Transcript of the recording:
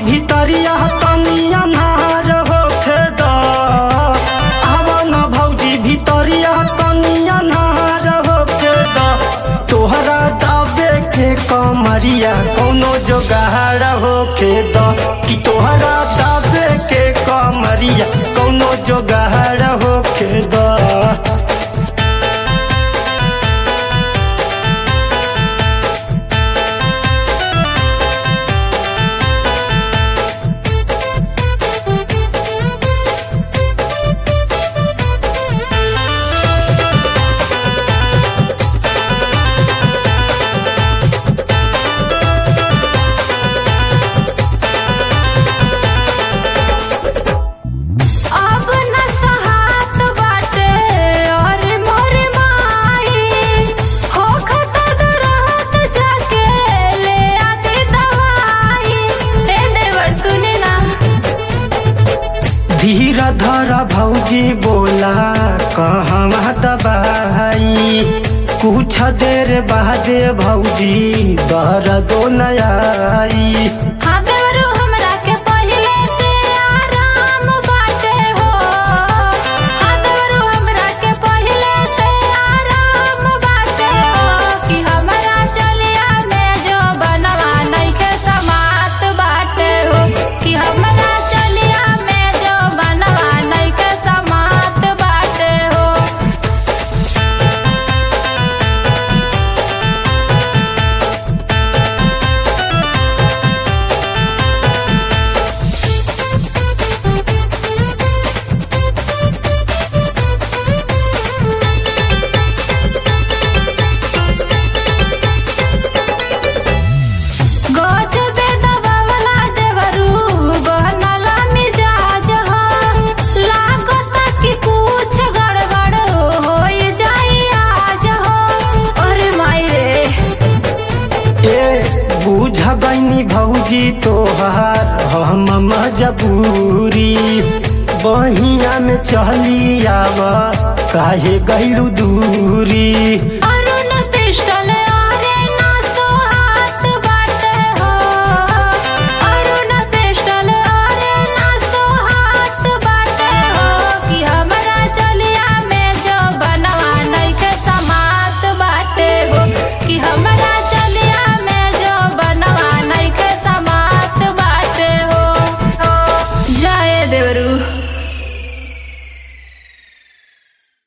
भितरिया तनी अन्हार होखे द आवन भौजी भितरिया तनी अन्हार होखे द तोहरा दाबे के कमरिया कौनो जोगाड़ होखे द कि तोहरा दाबे के कमरिया कौनो जोगाड़ होखे द अब न सहात बाटे और मोर माई होखत दरहत जाके ले आती दवाई हे देवर सुने ना धीरा धरा भौजी बोला कहवा दबाई कुछ देर बाद भौजी दर्दो नयाई हाँ देवरू हमरा के पहिले से आराम बाटे हो हाँ देवरू हमरा के पहिले से आराम बाटे हो कि हमरा चलिया में जो बनवा नइखे समात बाटे हो कि हमरा चलिया में जो बनवा नइखे समात बाटे हो गजबे दबावला देवरू बनल मिजाज हो लागत कि कुछ गड़बड़ होई जाई आज हो अरे माई रे ए बुझ गईनी भौजी तोहार हम मजबूरी बहिया में चली आवा काहे गईलू दूरी